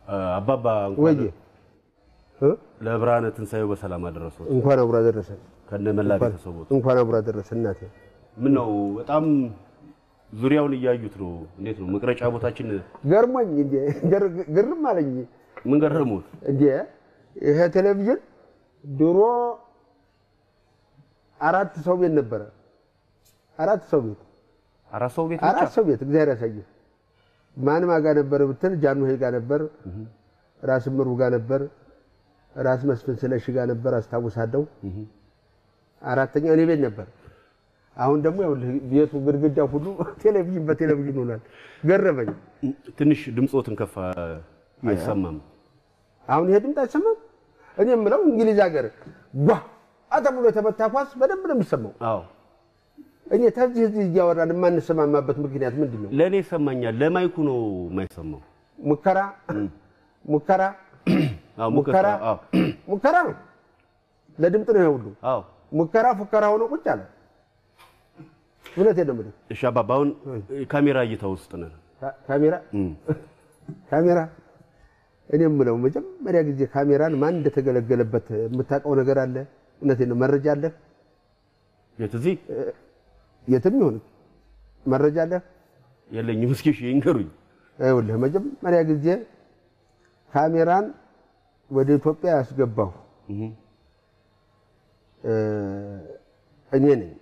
አባባ ወይ እንኳን እ? ለብርሃነ ትንሣኤው በሰላም አደረሰው እንኳን አብሮ አደረሰን። ከነ መላ ቤተሰቦት። እንኳን አብሮ አደረሰን እናቴ። ምን ነው በጣም ዙሪያውን እያዩት ነው። እንዴት ነው መቅረጫ ቦታችን? ገርሞኝ እንዴ ገር- ግርም አለኝ ምን ገረሙት? እንዴ ይሄ ቴሌቪዥን ድሮ አራት ሰው ቤት ነበረ። አራት ሰው ቤት አራት ሰው ቤት ብቻ አራት ሰው ቤት እግዚአብሔር ያሳየህ። ማን ማጋ ነበር ብትል ጃንሆይ ጋር ነበር፣ ራስ ምሩ ጋር ነበር፣ ራስ መስፍን ስለሺ ጋር ነበር አስታውሳለሁ። አራተኛ እኔ ቤት ነበር። አሁን ደግሞ ይኸውልህ ቤቱ ግድግዳ ሁሉ ቴሌቪዥን በቴሌቪዥን ሆኗል። ገረመኝ። ትንሽ ድምፆትን ከፍ አይሰማም። አሁን ይሄ ድምፅ አይሰማም። እኔ የምለው እንግሊዝ ሀገር ጓ ተብሎ የተመታ ኳስ በደንብ ነው የሚሰማው። አዎ እኔ ተዚህ እዚህ እያወራን የማንሰማማበት ምክንያት ምንድን ነው? ለእኔ ይሰማኛል፣ ለማይኩ ነው የማይሰማው። ሙከራ ሙከራ አዎ ሙከራ አዎ ሙከራ ነው። ለድምፅ ነው ይሄ ሁሉ አዎ። ሙከራ ፉከራ ሆኖ ቁጭ አለ። እውነቴን ነው የምልህ። እሺ አባባ፣ አሁን ካሜራ እይታ ውስጥ ነን። ካ- ካሜራ እም። ካሜራ እኔ የምለው መጀመሪያ ጊዜ ካሜራን ማን እንደተገለገለበት የምታውቀው ነገር አለ? እውነቴን ነው። መረጃ አለ? የት እዚህ የትም ይሁን መረጃ አለ? የለኝም። እስኪ እሺ ይንገሩኝ። ይኸውልህ መጀመሪያ ጊዜ ካሜራን ወደ ኢትዮጵያ ያስገባሁ እህ እ፣ እኔ ነኝ።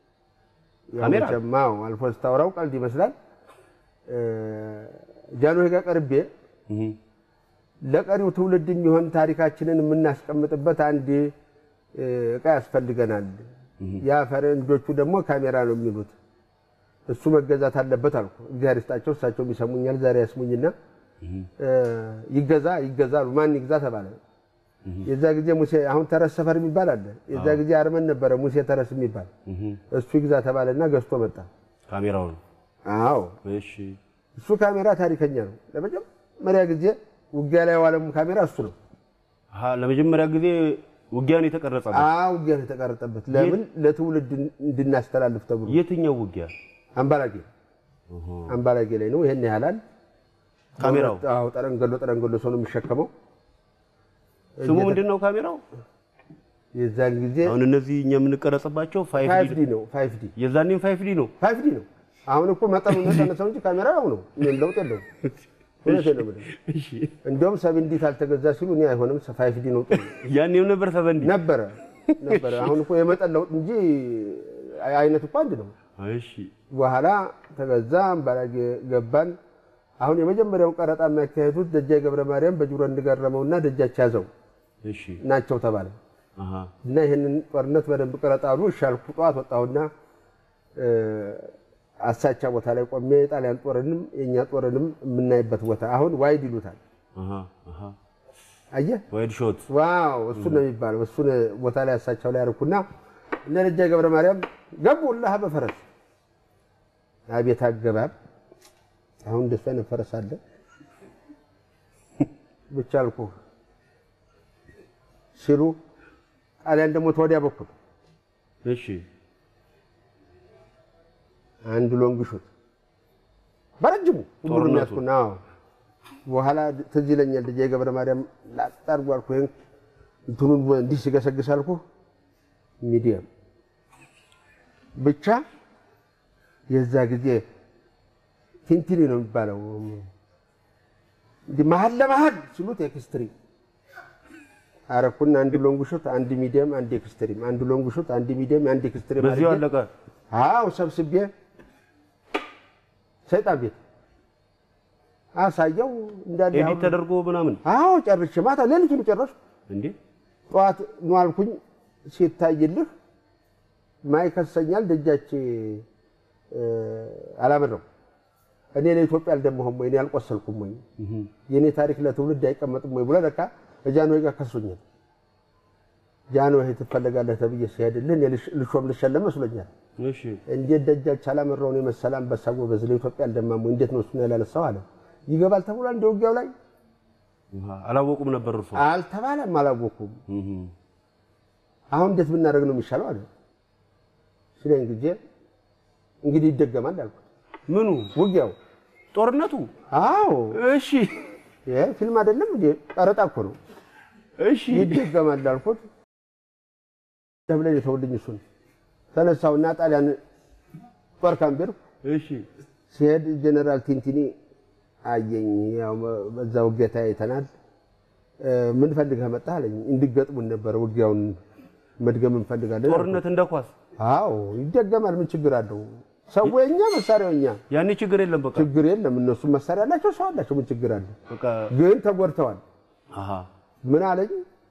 ያው ካሜራ? መቼም አዎ፣ አልፎ ስታወራው ቀልድ ይመስላል። እ፣ ጃንሆይ ጋር ቀርቤ እህ ለቀሪው ትውልድ የሚሆን ታሪካችንን የምናስቀምጥበት አንድ እ፣ እቃ ያስፈልገናል። ያ ፈረንጆቹ ደግሞ ካሜራ ነው የሚሉት። እሱ መገዛት አለበት አልኩ። እግዚአብሔር ይስጣቸው፣ እሳቸውም ይሰሙኛል። ዛሬ ያስሙኝና እ፣ ይገዛ ይገዛ አሉ። ማን ይግዛ ተባለ። የዛ ጊዜ ሙሴ አሁን ተረስ ሰፈር የሚባል አለ። የዛ ጊዜ አርመን ነበረ ሙሴ ተረስ የሚባል እህ እሱ ይግዛ ተባለና ገዝቶ መጣ። ካሜራውን አዎ እሺ እሱ ካሜራ ታሪከኛ ነው። ለመጀመሪያ ጊዜ ውጊያ ላይ የዋለም ካሜራ እሱ ነው። አሃ ለመጀመሪያ ጊዜ ውጊያን የተቀረጸ ነው። አዎ ውጊያ ነው የተቀረጸበት። ለምን ለትውልድ እንድናስተላልፍ ተብሎ የትኛው ውጊያ? አምባላጌ አምባላጌ ላይ ነው። ይሄን ያህላል ካሜራው አዎ ጠረንገሎ ጠረንገሎ ሰው ነው የሚሸከመው። ስሙ ምንድን ነው ካሜራው? የዛን ጊዜ አሁን እነዚህ እኛ የምንቀረጽባቸው ፋይቭ ፋይቭ ዲ ዲ ነው ፋይቭ ዲ የዛኔም ፋይቭ ዲ ነው። ፋይቭ ዲ ነው። አሁን እኮ መጠኑ ነሰነሰው እንጂ ካሜራ ያው ነው። ምንም ለውጥ የለውም። እውነቴን ነው የምልህ። እሺ እንዲያውም ሰብን ዲ ካልተገዛ ሲሉ እኔ አይሆንም ፋይቭ ዲ ነው ጥሩ ያኔም ነበር ሰቨንዲ። ነበረ ነበረ። አሁን እኮ የመጠን ለውጥ እንጂ አይነት እኮ አንድ ነው። እሺ በኋላ ተገዛ፣ አምባላጌ ገባን። አሁን የመጀመሪያውን ቀረጣ የሚያካሄዱት ደጃ ገብረ ማርያም በጅሮ እንገረመውና ደጃች ያዘው እሺ ናቸው ተባለ አሃ እና ይህንን ጦርነት በደንብ ቀረጣ አሉ። እሻልኩ ጠዋት ወጣሁና እ፣ አሳቻ ቦታ ላይ ቆሜ የጣሊያን ጦርንም የእኛ ጦርንም የምናይበት ቦታ አሁን ዋይድ ይሉታል። አሃ አሃ አየህ ዋይድ ሾት ዋው እሱ ነው የሚባለው። እሱን ቦታ ላይ አሳቻው ላይ አርኩና እነ ደጃ ገብረ ማርያም ገቡ ላህ በፈረስ አቤት አገባብ! አሁን እንደሱ አይነት ፈረስ አለ ብቻ አልኩህ ሲሉ ጣሊያን ደግሞ ተወዲያ በኩል እሺ አንድ ሎንግ ሹት በረጅሙ ሁሉንም ጦርነቱ። ያዝኩና አዎ። በኋላ ትዝ ይለኛል ልጄ ገብረ ማርያም ላጣርጉ አልኩ። ይሄን እንትኑን እንዲህ ሲገሰግስ አልኩ ሚዲየም ብቻ የዛ ጊዜ ቲንቲኒ ነው የሚባለው እንዲህ መሀል ለመሀል ሲሉት ኤክስትሪም አረኩና አንድ ሎንግ ሹት፣ አንድ ሚዲየም፣ አንድ ኤክስትሪም፣ አንድ ሎንግ ሹት፣ አንድ ሚዲየም፣ አንድ ኤክስትሪም በዚሁ አድርጌ አለቀ። አዎ ሰብስቤ ሰይጣን ቤት አሳየው እንዳለ ኤዲት ተደርጎ ምናምን አዎ ጨርሼ ማታ ሌሊቱን ጨረስኩ። እንዴ ጠዋት ነው አልኩኝ። ሲታይልህ ማይከሰኛል ደጃች አላመረው እኔ ለኢትዮጵያ አልደማሁም ወይ እኔ አልቆሰልኩም ወይ የእኔ ታሪክ ለትውልድ አይቀመጥም ወይ ብሎ ለካ ጃንሆይ ጋር ከሶኛል። ጃንሆይ ትፈለጋለህ ተብዬ ሲሄድልህ እኔ ልሽ- ልሾም ልሸለም መስሎኛል። እሺ እንዴት ደጃች አላመራውን የመሰለ አንበሳ ጎበዝ ለኢትዮጵያ አልደማም ወይ እንዴት ነው እሱን ያላነሳው አለ። ይገባል ተብሏል እንደ ውጊያው ላይ አሃ፣ አላወቁም ነበር እርሶ? አልተባለም፣ አላወኩም። እህ አሁን እንዴት ብናደርግ ነው የሚሻለው አለ ሲለኝ ጊዜ እንግዲህ ይደገማል አልኩት። ምኑ ውጊያው ጦርነቱ? አዎ እሺ ይሄ ፊልም አይደለም እንዴ? ቀረጣ እኮ ነው። እሺ ይደገማል አልኩት። ተብለን የተውልኝ እሱን ተነሳውና ጣሊያን ጦር ካምፕ ሄድኩ። እሺ ሲሄድ ጀነራል ቲንቲኒ አየኝ። ያው በዛ ውጊያ ተያይተናል። ምን ፈልገህ መጣህ አለኝ። እንዲገጥሙን ነበር ውጊያውን መድገም እንፈልጋለን። ጦርነት እንደ ኳስ አዎ ይደገማል። ምን ችግር አለው? ሰው የኛ መሳሪያው እኛ ያኔ ችግር የለም። በቃ ችግር የለም። እነሱም መሳሪያ አላቸው፣ ሰው አላቸው። ምን ችግር አለው? በቃ ግን ተጎድተዋል። አሃ ምን አለኝ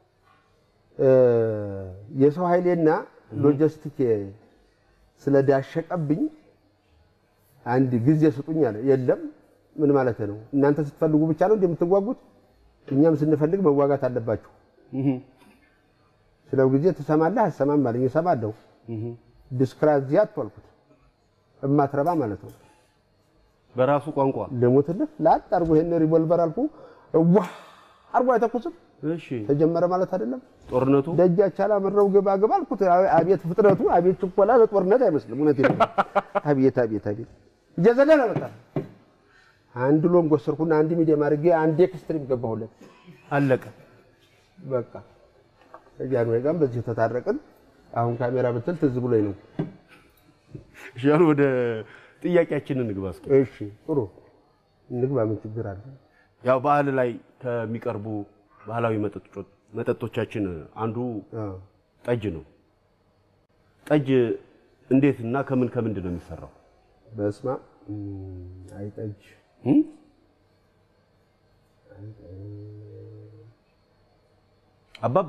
የሰው ኃይሌና ሎጂስቲክ ስለዳሸቀብኝ አንድ ጊዜ ስጡኝ አለ። የለም ምን ማለት ነው? እናንተ ስትፈልጉ ብቻ ነው እንደምትዋጉት? እኛም ስንፈልግ መዋጋት አለባችሁ። እህ ስለው ጊዜ ትሰማለህ አሰማም አለኝ። እሰማለሁ። እህ ዲስክራዚያት አልኩት። እማትረባ ማለት ነው። በራሱ ቋንቋ ልሙትልህ ላጥ አርጎ ይሄን ሪቮልቨር አልኩ ዋ አርጎ አይተኩስም። እሺ ተጀመረ ማለት አይደለም። ጦርነቱ ደጃች አላመራው ገባ ገባ አልኩት። አቤት ፍጥነቱ፣ አቤት ችኮላ፣ ለጦርነት አይመስልም። እውነቴን ነው። አቤት አቤት አቤት እየዘለለ መጣ። አንድ ሎንግ ወሰድኩና አንድ ሚዲየም አድርጌ አንድ ኤክስትሪም ገባሁለት። አለቀ። በቃ ከጃንሆይ ጋርም በዚህ ተታረቅን። አሁን ካሜራ ብትል ትዝ ብሎኝ ነው። እሺ አሁን ወደ ጥያቄያችንን እንግባ እስኪ። እሺ ጥሩ እንግባ። ምን ችግር አለ? ያው በዓል ላይ ከሚቀርቡ ባህላዊ መጠጦች መጠጦቻችን አንዱ አዎ። ጠጅ ነው። ጠጅ እንዴት እና ከምን ከምንድን ነው የሚሰራው? በስማ አይጠጅ እም? አባባ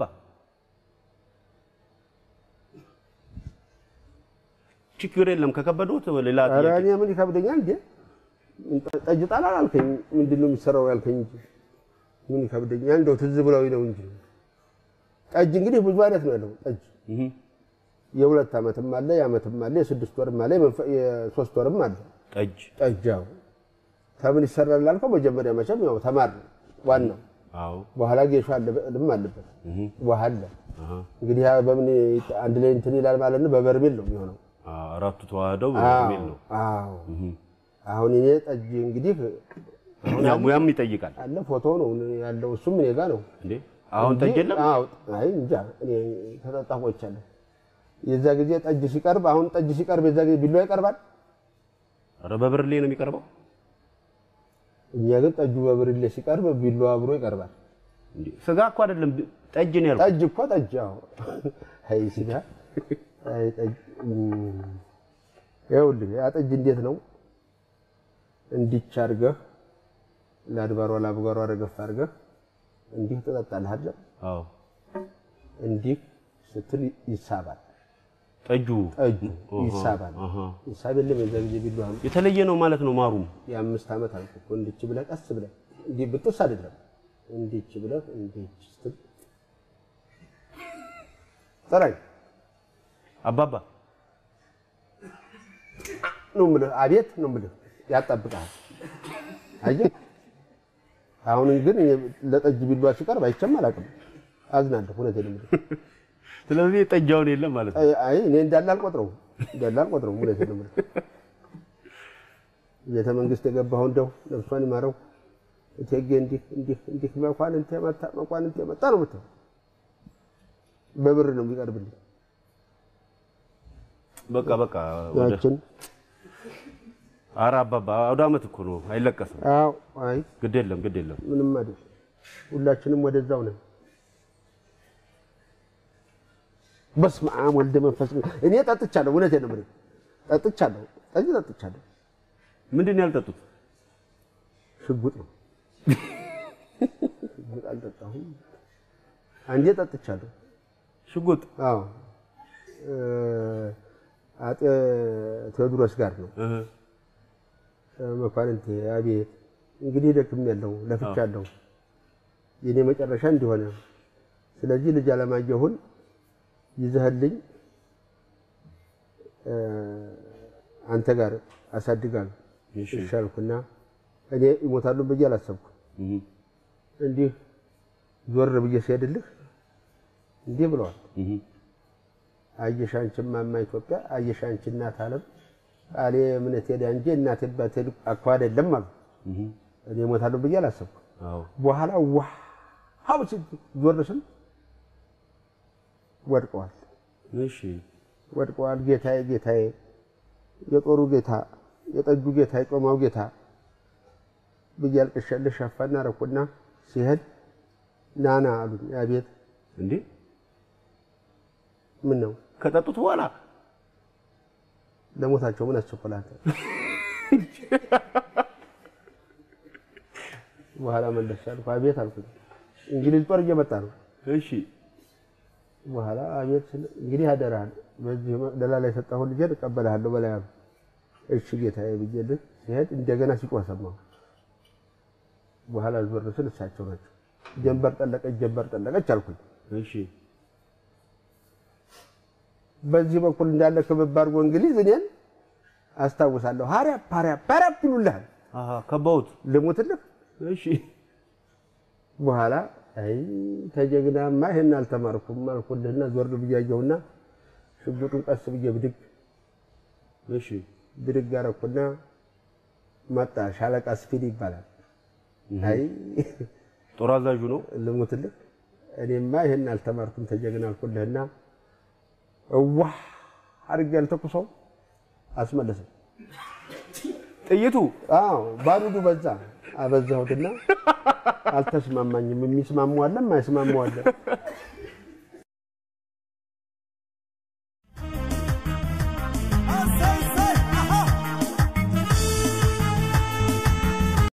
ችግር የለም ከከበዶት ሌላ ኧረ ጥያቄ እኔ ምን ይከብደኛል እንዴ? ጠጅ ጣል አላልከኝ? ምንድን ነው የሚሰራው ያልከኝ እንጂ ምን ይከብደኛል? እንደው ትዝ ብለው ነው እንጂ ጠጅ እንግዲህ ብዙ አይነት ነው ያለው ጠጅ እህ የሁለት ዓመትም አለ የዓመትም አለ የስድስት ወርም አለ የመንፈ- የሶስት ወርም አለ ጠጅ ጠጃው ከምን ይሰራል ላልከው መጀመሪያ መቼም ያው ተማር ነው ዋናው አዎ በኋላ ጌሾ አለም አለበት እህ ውሃ አለ አሃ እንግዲህ ያ በምን ይት- አንድ ላይ እንትን ይላል ማለት ነው በበርሜል ነው የሚሆነው አራቱ ተዋህደው በሚል ነው። አዎ እህ አሁን እኔ ጠጅ እንግዲህ ያው ሙያም ይጠይቃል አለ ፎቶ ነው ያለው እሱም እኔ ጋ ነው እንዴ አሁን ጠጅ የለም አዎ አይ እንጃ እኔ ተጠጣሁ ቆይቻለሁ የዛ ጊዜ ጠጅ ሲቀርብ አሁን ጠጅ ሲቀርብ የዛ ጊዜ ቢላዋ ይቀርባል ኧረ በብርሌ ነው የሚቀርበው እኛ ግን ጠጁ በብርሌ ሲቀርብ ቢላዋ አብሮ ይቀርባል እንዴ ስጋ እኮ አይደለም ጠጅ ነው ያልኩት ጠጅ እኮ ጠጅ አዎ አይ ስጋ አይ ጠጅ እም፣ ይኸውልህ ያ ጠጅ እንዴት ነው እንዲች አድርገህ ለአድባሯ ለአብጓሯ ረገፍ አድርገህ እንዲህ ትጠጣለህ አይደል አዎ እንዲህ ስትል ይሳባል ጠጁ ጠጁ ይሳባል አሃ ይሳብ የለም የዛ ጊዜ ቢላዋ ነው የተለየ ነው ማለት ነው ማሩም የአምስት ዓመት አልኩህ እኮ እንዲች ብለህ ቀስ ብለህ እንዲህ ብጥስ አይደለም እንዲች ብለህ እንዲች ስትል ጥራኝ አባባ ነው የምልህ አቤት ነው የምልህ ያጣብቅሃል አየህ አሁን ግን እኔ ለጠጅ ቢሏ ሲቀርብ አይቼም አላውቅም አዝናለሁ እውነቴን ነው የምልህ ስለዚህ ጠጃውን የለም ማለት ነው አይ አይ፣ እኔ እንዳለ አልቆጥረውም እንዳለ አልቆጥረውም እውነቴን ነው የምልህ ቤተ መንግስት የገባሁ እንደው ነፍሷን ይማረው እቴጌ እንዲህ እንዲህ እንዲህ መኳንንቴ መጣ መኳንንቴ መጣ ነው የምትለው በብር ነው የሚቀርብልኝ በቃ በቃ ወደ ያችን ኧረ አባባ አውደ ዓመት እኮ ነው አይለቀስም አዎ አይ ግድ የለም ግድ የለም ምንም አይደል ሁላችንም ወደዛው ነን በስመ አብ ወልደ መንፈስ ቅዱስ እኔ ጠጥቻለሁ እውነቴን ነው የምልህ ጠጥቻለሁ ጠጅ ጠጥቻለሁ ምንድን ነው ያልጠጡት ሽጉጥ ነው ሽጉጥ አልጠጣሁም አንዴ ጠጥቻለሁ ሽጉጥ አዎ እ አጤ ቴዎድሮስ ጋር ነው እህ መኳንንቴ አቤት እንግዲህ ደክሜያለሁ ለፍቻለሁ የኔ መጨረሻ እንዲሆነ ስለዚህ ልጅ አለማየሁን ይዘህልኝ እ አንተ ጋር አሳድጋል እሺ ይሻልኩና እኔ ይሞታሉ ብዬ አላሰብኩ እህ እንዲህ ዞር ብዬ ሲሄድልህ እንዲህ ብለዋል እህ አየሽ አንቺ እማማ ኢትዮጵያ አየሽ አንቺ እናት ዓለም ቃሌ እምነቴ ዳ እንጂ እናቴ አባቴ እኮ አይደለም አሉ። እህ እኔ እሞታለሁ ብዬ አላሰብኩም። አዎ በኋላ ዋው ዞር ስል ወድቀዋል እሺ ወድቀዋል። ጌታዬ ጌታዬ፣ የጦሩ ጌታ፣ የጠጁ ጌታ፣ የጮማው ጌታ ብዬ አልቅሻለሁ። ሸፋና ረኩና ሲሄድ ናና አሉኝ። አቤት እንዴ ምን ነው ከጠጡት በኋላ ለሞታቸው ምን አስቸኮላል? በኋላ መለስ አልኩ። አቤት አልኩኝ። እንግሊዝ ጦር እየመጣ ነው። እሺ በኋላ አቤት ስል እንግዲህ አደራህን በዚህ መቅደላ ላይ የሰጠሁህን ልጄን እቀበልሃለሁ በላይ አሉ። እሺ ጌታዬ ብዬልህ ሲሄድ እንደገና ሲጮህ ሰማሁ። በኋላ ዞር ስል እሳቸው ናቸው። ጀንበር ጠለቀች፣ ጀንበር ጠለቀች አልኩኝ። እሺ በዚህ በኩል እንዳለ ክብብ አድርጎ እንግሊዝ እኔን አስታውሳለሁ። ሀሪያፕ ሀሪያፕ ሀሪያፕ ይሉልሃል። አሃ ከባውት ልሙትልህ እሺ በኋላ አይ ተጀግናማ ይሄን አልተማርኩም አልኩልህና ዞር ብዬ አየሁና ሽጉጡን ቀስ ብዬ ብድግ እሺ ብድግ አደረኩና መጣ። ሻለቃ ስፊድ ይባላል። አይ ጦር አዛዡ ነው ልሙትልህ እኔማ ይሄን አልተማርኩም ተጀግና አልኩልህና እዋ አድርጌ ያልተኩሰው አስመለሰኝ። ጥይቱ አዎ ባሩዱ በዛ አበዛሁትና አልተስማማኝም። የሚስማሙ አለ የማይስማሙ አለ።